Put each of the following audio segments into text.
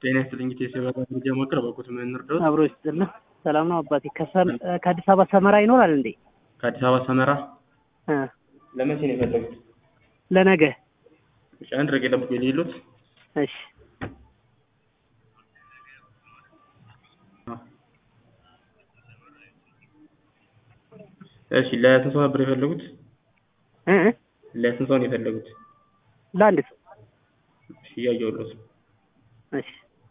ጤና ይስጥልኝ ጌቴ የበራ መረጃ ማቅረብ በኩት ምን እንርዳዎት? አብሮ ይስጥልህ። ሰላም ነው አባቴ። ከሰም- ከአዲስ አበባ ሰመራ ይኖራል እንዴ? ከአዲስ አበባ ሰመራ እ ለመቼ ነው የፈለጉት? ለነገ። እሺ አንድ ረቄ ጠብቁ የሌሉት እሺ እሺ ለስንት ሰው ነበር የፈለጉት? እ እ ለስንት ሰው ነው የፈለጉት? ለአንድ ሰው። እሺ እያየሁልዎት ነው። እሺ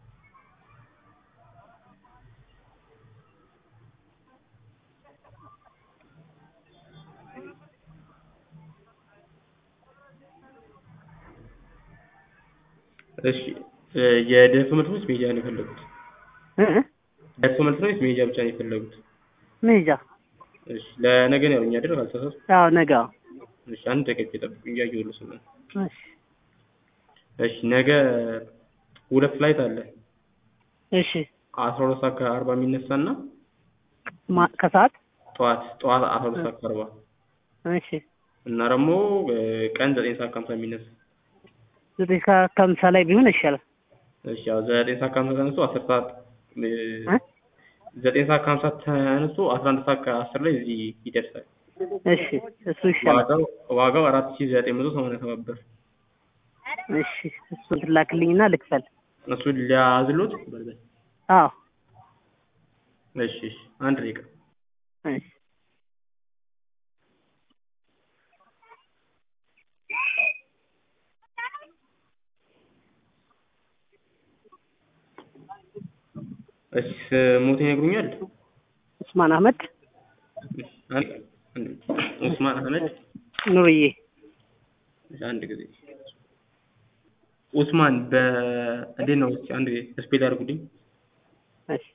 እሺ እ የደርሶ መልስ ወይስ ሜጃ ነው የፈለጉት? እ እ ደርሶ መልስ ነው ወይስ ሜጃ ብቻ ነው የፈለጉት? መሄጃ። እሺ ለነገ ነው ያሉኝ አይደል? ካልተሳሳትኩ። አዎ ነገ። አዎ። እሺ አንድ ደቂቃ ጠብቁ እያየሁልዎት ነው። እሺ እሺ ነገ ሁለት ፍላይት አለ። እሺ አስራ ሁለት ሰዓት ከአርባ የሚነሳና ማ ከሰዓት ጠዋት ጠዋት አስራ ሁለት ሰዓት ከአርባ እሺ እና ደግሞ እ ቀን ዘጠኝ ሰዓት ከሀምሳ የሚነሳ ዘጠኝ ሰዓት ከሀምሳ ላይ ቢሆን ይሻላል። እሺ ያው ዘጠኝ ሰዓት ከሀምሳ ተነስቶ አስር ሰዓት እ እ ዘጠኝ ሰዓት ከሀምሳ ተነስቶ አስራ አንድ ሰዓት ከአስር ላይ እዚህ ይደርሳል። እሺ እሱ ይሻላል። ዋጋው ዋጋው አራት ሺህ ዘጠኝ መቶ ሰማንያ ሰባት ብር። እሺ እሱን ትላክልኝና ልክፈል። እሱን ሊያዝሎት አዎ እሺ እሺ አንድ ደቂቃ እሺ እሺ ስሞትን ይነግሩኛል? ኡስማን አህመድ እሺ አንድ አንድ ኡስማን አህመድ ኑርዬ። እሺ አንድ ጊዜ ኡስማን በ እንዴት ነው? እስኪ አንድ ጊዜ ስፔል ያድርጉልኝ። እሺ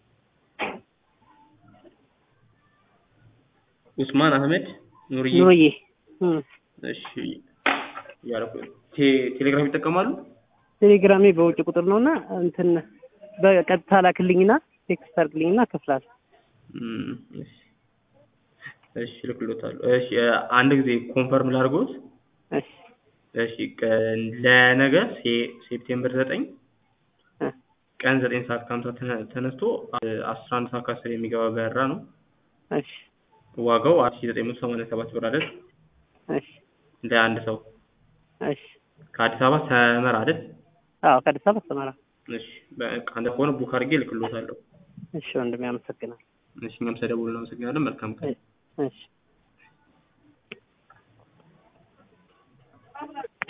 ኡስማን አህመድ ኑርዬ። ኑርዬ። እም እሺ ያደረኩ ቴ- ቴሌግራም ይጠቀማሉ? ቴሌግራሜ በውጭ ቁጥር ነውና እንትን በቀጥታ ላክልኝና ቴክስት አድርግልኝና እከፍላለሁ። እም እሺ እሺ እልክልዎታለሁ። እሺ አንድ ጊዜ ኮንፈርም ላድርጎት። እሺ እሺ ቀን ለነገ ሴ- ሴፕቴምበር ዘጠኝ እ ቀን ዘጠኝ ሰዓት ከሀምሳ ተነ- ተነስቶ አስራ አንድ ሰዓት ከአስር የሚገባ በረራ ነው። እሺ ዋጋው አራት ሺህ ዘጠኝ መቶ ሰማንያ ሰባት ብር አይደል? እሺ ለአንድ ሰው እሺ ከአዲስ አበባ ሰመራ አይደል? አዎ ከአዲስ አበባ ሰመራ። እሺ በቃ አንድ ከሆነ ቡክ አድርጌ እልክልዎታለሁ። እሺ ወንድሜ አመሰግናለሁ። እሺ እኛም ስለደወሉ እናመሰግናለን። መልካም ቀን። እሺ